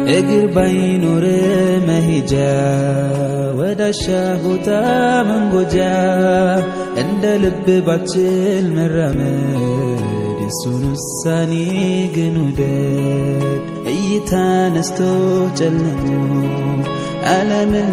እግር ባይኖር መሄጃ ወዳሻ ቦታ መንጎጃ እንደ ልብ ባችል መራመድ የሱን ውሳኔ ግን ውደድ እይታ ነስቶ ጨልሞ ዓለምን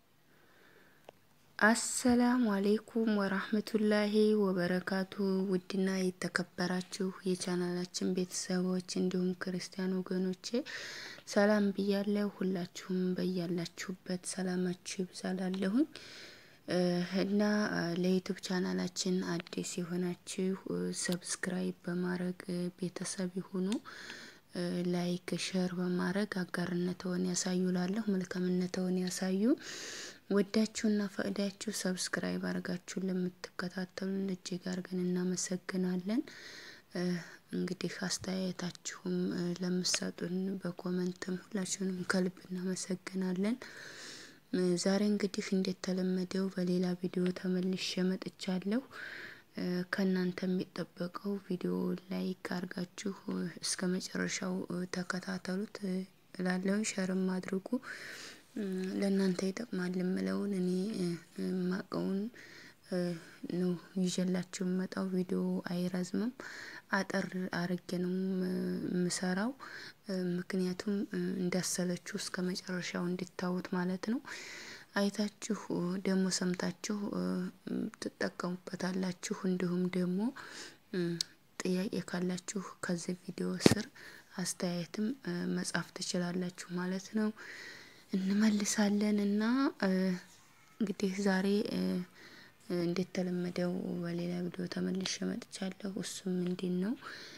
አሰላሙ አሌይኩም ወራህመቱላሂ ወበረካቱ። ውድና የተከበራችሁ የቻናላችን ቤተሰቦች እንዲሁም ክርስቲያን ወገኖቼ ሰላም ብያለሁ። ሁላችሁም በያላችሁበት ሰላማችሁ ይብዛላለሁኝ እና ለዩቱብ ቻናላችን አዲስ የሆናችሁ ሰብስክራይብ በማድረግ ቤተሰብ ይሁኑ። ላይክ ሸር በማድረግ አጋርነትዎን ያሳዩ ላለሁ መልካምነትዎን ያሳዩ። ወዳችሁና ፈቅዳችሁ ሰብስክራይብ አድርጋችሁን ለምትከታተሉን እጅግ አድርገን እናመሰግናለን። እንግዲህ አስተያየታችሁም ለምሰጡን በኮመንትም ሁላችሁንም ከልብ እናመሰግናለን። ዛሬ እንግዲህ እንደተለመደው በሌላ ቪዲዮ ተመልሼ መጥቻለሁ። ከእናንተ የሚጠበቀው ቪዲዮ ላይክ አድርጋችሁ እስከ መጨረሻው ተከታተሉት እላለሁ። ሸርም አድርጉ። ለእናንተ ይጠቅማል የምለውን እኔ ማቀውን ነው ይዤላችሁ የምመጣው። ቪዲዮ አይረዝምም፣ አጠር አርጌ ነው የምሰራው። ምክንያቱም እንዳሰለችሁ እስከ መጨረሻው እንዲታዩት ማለት ነው። አይታችሁ ደግሞ ሰምታችሁ ትጠቀሙበታላችሁ። እንዲሁም ደግሞ ጥያቄ ካላችሁ ከዚህ ቪዲዮ ስር አስተያየትም መጻፍ ትችላላችሁ ማለት ነው። እንመልሳለን እና እንግዲህ ዛሬ እንደተለመደው በሌላ ቪዲዮ ተመልሼ መጥቻለሁ። እሱም ምንድን ነው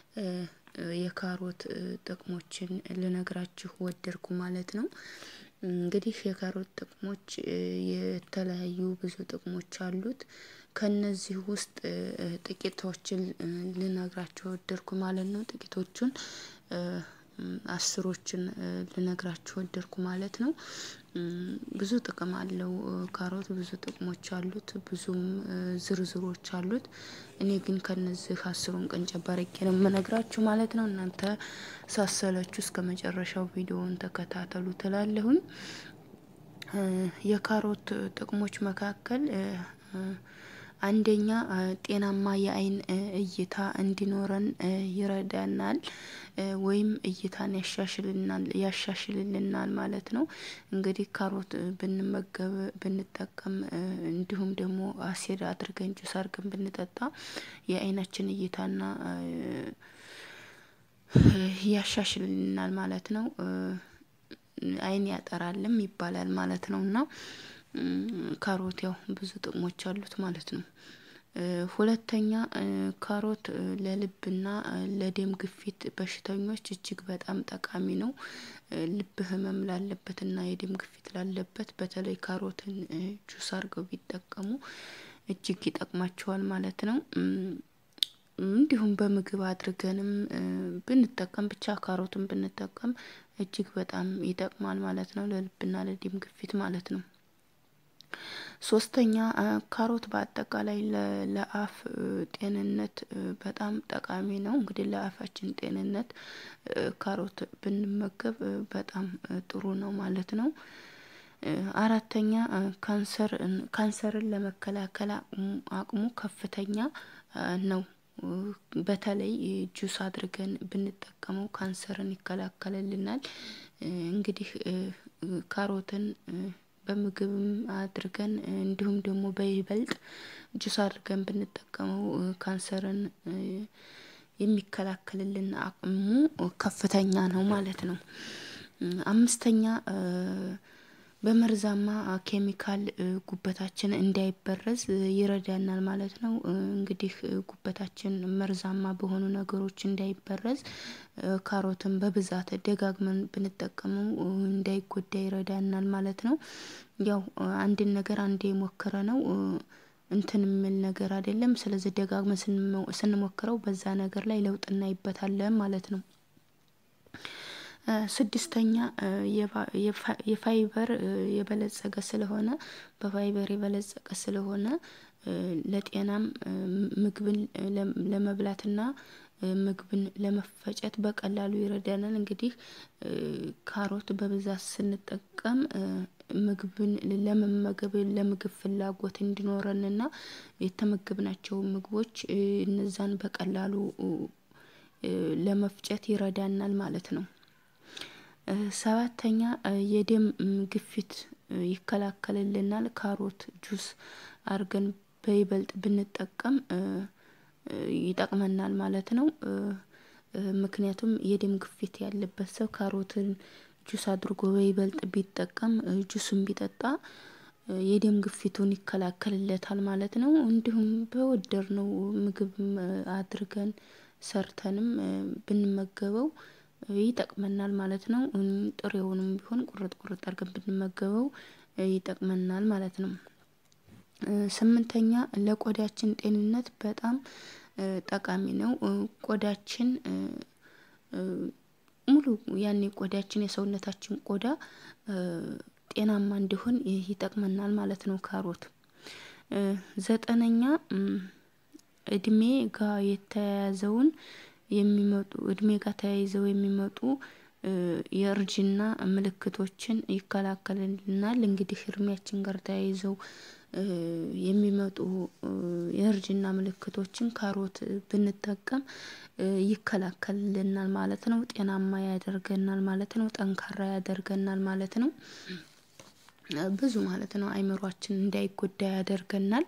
የካሮት ጥቅሞችን ልነግራችሁ ወደድኩ ማለት ነው። እንግዲህ የካሮት ጥቅሞች የተለያዩ ብዙ ጥቅሞች አሉት። ከነዚህ ውስጥ ጥቂቶችን ልነግራችሁ ወደድኩ ማለት ነው። ጥቂቶቹን አስሮችን ልነግራችሁ ወደድኩ ማለት ነው። ብዙ ጥቅም አለው ካሮት ብዙ ጥቅሞች አሉት፣ ብዙም ዝርዝሮች አሉት። እኔ ግን ከነዚህ አስሩን ቀንጨብ አድርጌ ነው የምነግራችሁ ማለት ነው። እናንተ ሳሰለችሁ እስከ መጨረሻው ቪዲዮውን ተከታተሉ ትላለሁኝ። የካሮት ጥቅሞች መካከል አንደኛ ጤናማ የአይን እይታ እንዲኖረን ይረዳናል፣ ወይም እይታን ያሻሽልናል ያሻሽልልናል ማለት ነው። እንግዲህ ካሮት ብንመገብ ብንጠቀም፣ እንዲሁም ደግሞ አሲድ አድርገን ጁስ አድርገን ብንጠጣ የአይናችን እይታና ያሻሽልልናል ማለት ነው። አይን ያጠራልም ይባላል ማለት ነው እና ካሮት ያው ብዙ ጥቅሞች አሉት ማለት ነው። ሁለተኛ ካሮት ለልብና ለደም ግፊት በሽተኞች እጅግ በጣም ጠቃሚ ነው። ልብ ህመም ላለበትና የደም ግፊት ላለበት በተለይ ካሮትን ጁስ አድርገው ቢጠቀሙ እጅግ ይጠቅማቸዋል ማለት ነው። እንዲሁም በምግብ አድርገንም ብንጠቀም ብቻ ካሮትን ብንጠቀም እጅግ በጣም ይጠቅማል ማለት ነው፣ ለልብና ለደም ግፊት ማለት ነው። ሶስተኛ ካሮት በአጠቃላይ ለአፍ ጤንነት በጣም ጠቃሚ ነው። እንግዲህ ለአፋችን ጤንነት ካሮት ብንመገብ በጣም ጥሩ ነው ማለት ነው። አራተኛ ካንሰር ካንሰርን ለመከላከል አቅሙ ከፍተኛ ነው። በተለይ ጁስ አድርገን ብንጠቀመው ካንሰርን ይከላከልልናል። እንግዲህ ካሮትን በምግብም አድርገን እንዲሁም ደግሞ በይበልጥ ጁስ አድርገን ብንጠቀመው ካንሰርን የሚከላከልልን አቅሙ ከፍተኛ ነው ማለት ነው። አምስተኛ በመርዛማ ኬሚካል ጉበታችን እንዳይበረዝ ይረዳናል ማለት ነው። እንግዲህ ጉበታችን መርዛማ በሆኑ ነገሮች እንዳይበረዝ ካሮትን በብዛት ደጋግመን ብንጠቀመው እንዳይጎዳ ይረዳናል ማለት ነው። ያው አንድን ነገር አንዴ የሞከረ ነው እንትን የሚል ነገር አይደለም። ስለዚህ ደጋግመን ስንሞክረው በዛ ነገር ላይ ለውጥ እናይበታለን ማለት ነው። ስድስተኛ የፋይበር የበለጸገ ስለሆነ በፋይበር የበለጸገ ስለሆነ ለጤናም ምግብን ለመብላትና ምግብን ለመፈጨት በቀላሉ ይረዳናል። እንግዲህ ካሮት በብዛት ስንጠቀም ምግብን ለመመገብ ለምግብ ፍላጎት እንዲኖረንና የተመገብናቸው ምግቦች እነዛን በቀላሉ ለመፍጨት ይረዳናል ማለት ነው። ሰባተኛ የደም ግፊት ይከላከልልናል። ካሮት ጁስ አድርገን በይበልጥ ብንጠቀም ይጠቅመናል ማለት ነው። ምክንያቱም የደም ግፊት ያለበት ሰው ካሮትን ጁስ አድርጎ በይበልጥ ቢጠቀም ጁሱን ቢጠጣ የደም ግፊቱን ይከላከልለታል ማለት ነው። እንዲሁም በወደድነው ምግብ አድርገን ሰርተንም ብንመገበው ይጠቅመናል ማለት ነው። ጥሬውንም ቢሆን ቁርጥ ቁርጥ አድርገን ብንመገበው ይጠቅመናል ማለት ነው። ስምንተኛ ለቆዳችን ጤንነት በጣም ጠቃሚ ነው። ቆዳችን ሙሉ ያኔ ቆዳችን የሰውነታችን ቆዳ ጤናማ እንዲሆን ይጠቅመናል ማለት ነው። ካሮት ዘጠነኛ እድሜ ጋር የተያያዘውን የሚመጡ እድሜ ጋር ተያይዘው የሚመጡ የእርጅና ምልክቶችን ይከላከልልናል። እንግዲህ እድሜያችን ጋር ተያይዘው የሚመጡ የእርጅና ምልክቶችን ካሮት ብንጠቀም ይከላከልልናል ማለት ነው። ጤናማ ያደርገናል ማለት ነው። ጠንካራ ያደርገናል ማለት ነው። ብዙ ማለት ነው። አይምሯችን እንዳይጎዳ ያደርገናል።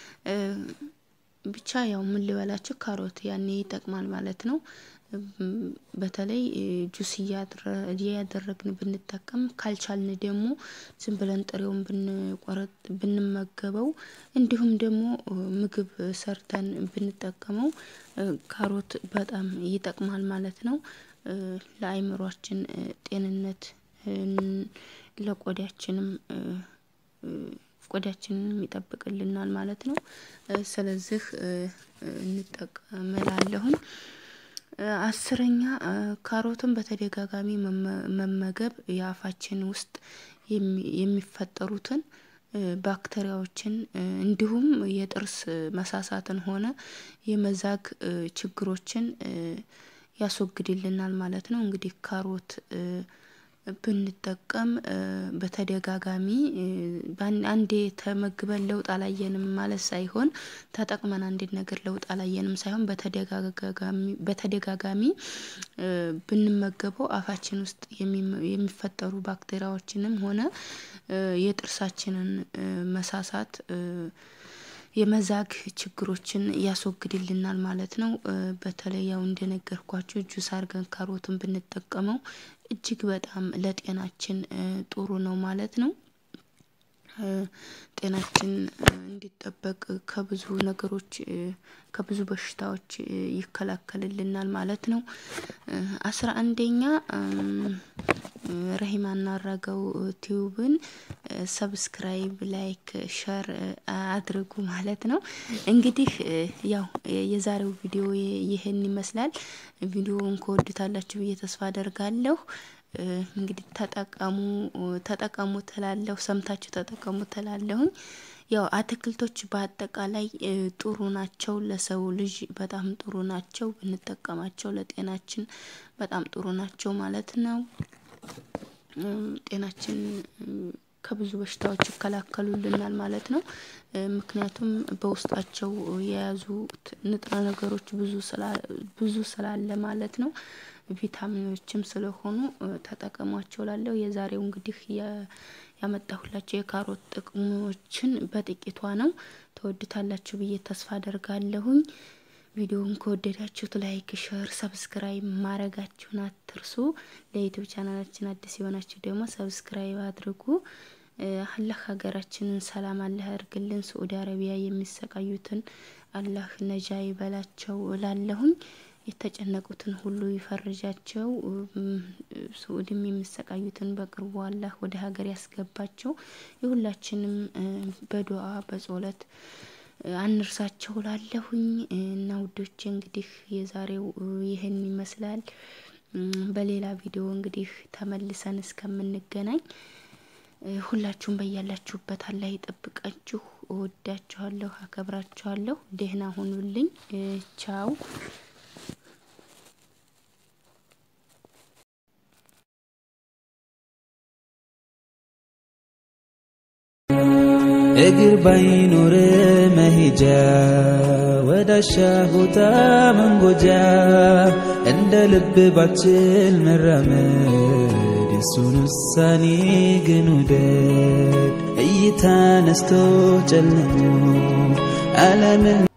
ብቻ ያው ምን ልበላችሁ ካሮት ያኔ ይጠቅማል ማለት ነው። በተለይ ጁስ እያደረግን ብንጠቀም ካልቻልን ደግሞ ዝም ብለን ጥሬውን ብንቆረጥ ብንመገበው እንዲሁም ደግሞ ምግብ ሰርተን ብንጠቀመው ካሮት በጣም ይጠቅማል ማለት ነው። ለአይምሮአችን ጤንነት ለቆዳችንም ቆዳችንንም ይጠብቅልናል ማለት ነው። ስለዚህ እንጠቀም እላለሁኝ። አስረኛ ካሮትን በተደጋጋሚ መመገብ የአፋችን ውስጥ የሚፈጠሩትን ባክቴሪያዎችን እንዲሁም የጥርስ መሳሳትን ሆነ የመዛግ ችግሮችን ያስወግድልናል ማለት ነው። እንግዲህ ካሮት ብንጠቀም በተደጋጋሚ አንዴ ተመግበን ለውጥ አላየንም ማለት ሳይሆን ተጠቅመን አንድን ነገር ለውጥ አላየንም ሳይሆን በተደጋጋሚ ብንመገበው አፋችን ውስጥ የሚፈጠሩ ባክቴሪያዎችንም ሆነ የጥርሳችንን መሳሳት የመዛግ ችግሮችን ያስወግድልናል ማለት ነው። በተለይ ያው እንደነገርኳችሁ ጁስ አድርገን ካሮትን ብንጠቀመው እጅግ በጣም ለጤናችን ጥሩ ነው ማለት ነው። ጤናችን እንዲጠበቅ ከብዙ ነገሮች ከብዙ በሽታዎች ይከላከልልናል ማለት ነው። አስራ አንደኛ ረሂማና አራጋው ቲዩብን ሰብስክራይብ ላይክ ሸር አድርጉ ማለት ነው። እንግዲህ ያው የዛሬው ቪዲዮ ይህን ይመስላል። ቪዲዮውን ከወዱታላችሁ ብዬ ተስፋ አደርጋለሁ። እንግዲህ ተጠቀሙ ተጠቀሙ ትላለሁ ሰምታችሁ ተጠቀሙ ትላለሁኝ። ያው አትክልቶች በአጠቃላይ ጥሩ ናቸው ለሰው ልጅ በጣም ጥሩ ናቸው ብንጠቀማቸው ለጤናችን በጣም ጥሩ ናቸው ማለት ነው። ጤናችን ከብዙ በሽታዎች ይከላከሉልናል ማለት ነው። ምክንያቱም በውስጣቸው የያዙት ንጥረ ነገሮች ብዙ ስላለ ማለት ነው። ቪታሚኖችም ስለሆኑ ተጠቀሟቸው እላለሁ። የዛሬው እንግዲህ ያመጣሁላችሁ የካሮት ጥቅሞችን በጥቂቷ ነው። ተወዱታላችሁ ብዬ ተስፋ አደርጋለሁኝ። ቪዲዮውን ከወደዳችሁት ላይክ፣ ሸር፣ ሰብስክራይብ ማድረጋችሁን አትርሱ። ለዩቲዩብ ቻናላችን አዲስ የሆናችሁ ደግሞ ሰብስክራይብ አድርጉ። አላህ ሀገራችንን ሰላም አላህ ያርግልን። ሳዑዲ አረቢያ የሚሰቃዩትን አላህ ነጃ ይበላቸው እላለሁኝ። የተጨነቁትን ሁሉ ይፈርጃቸው። ሳዑዲም የሚሰቃዩትን በቅርቡ አላህ ወደ ሀገር ያስገባቸው። የሁላችንም በዱአ በጾለት አንርሳቸው ላለሁኝ እና ውዶቼ እንግዲህ የዛሬው ይህን ይመስላል። በሌላ ቪዲዮ እንግዲህ ተመልሰን እስከምንገናኝ ሁላችሁም በያላችሁበት አላህ ይጠብቃችሁ። እወዳችኋለሁ፣ አከብራችኋለሁ። ደህና ሁኑልኝ። ቻው እግር ባይኖር መሄጃ ወዳሻ ቦታ መንጎጃ እንደ ልብ ባችል መራመድ የሱን ውሳኔ ግን ውደድ እይታ ነስቶ ጨልሞ ዓለምን